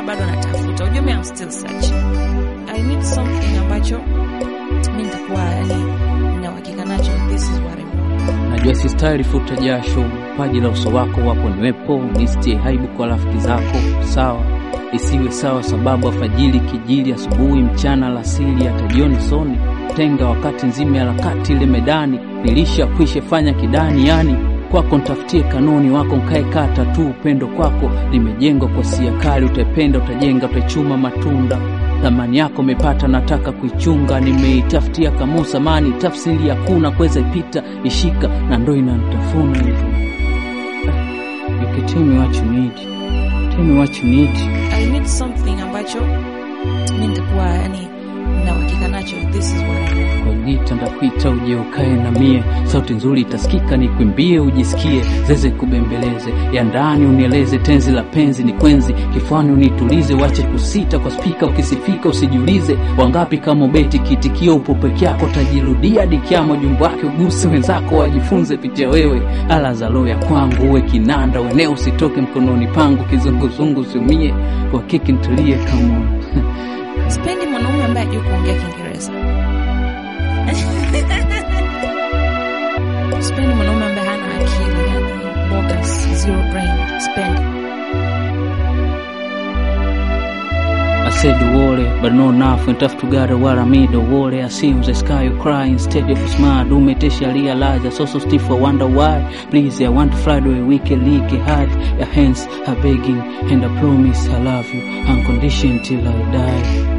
bado natafuta. Ujue mimi I'm still searching. I need something ambacho mimi nitakuwa yani na uhakika nacho this is what I want. Najua si style futa jasho, paji la uso wako wapo niwepo, nistie haibu kwa rafiki zako, sawa isiwe sawa, sababu afajili kijili, asubuhi, mchana, alasiri, hata jioni soni tenga wakati nzima harakati ile medani, nilisha kwishe fanya kidani, yani kwako ntafutie kanuni wako nkae kata tu, upendo kwako limejengwa kwa sia kali, utaipenda utajenga, utaichuma matunda thamani yako umepata, nataka kuichunga, nimeitafutia kamusa mani, tafsiri hakuna kuweza ipita, ishika na ndo inanitafuna hivi. You can tell me what you need, tell me what you need. I need something ambacho mimi nitakuwa yani na uhakika nacho this is what I want. kwa gita ndakuita uje ukae na mie, sauti nzuri itasikika, nikwimbie ujisikie, zeze kubembeleze, ya ndani unieleze, tenzi la penzi ni kwenzi, kifuani unitulize, wache kusita kwa spika, ukisifika usijiulize, wangapi kama ubeti kitikio, upo peke yako, tajirudia dikiamo, jumbo wake uguse wenzako, wajifunze pitia wewe, ala za roho ya kwangu, uwe kinanda, weneo usitoke mkononi pangu, kizunguzungu usiumie, kwa kiki ntulie, come on Sipendi mwanaume ambaye hajui kuongea Kiingereza. Sipendi mwanaume ambaye hana akili, yani bogus, zero brain. Sipendi. I said the worry, but no nothing tough to gather what I made the worry. I see the sky you cry instead of smile. Do me test realize I so so stiff. I wonder why. Please, I want to fly the way we can leak it hard. Your hands are begging, and I promise I love you unconditioned till I die.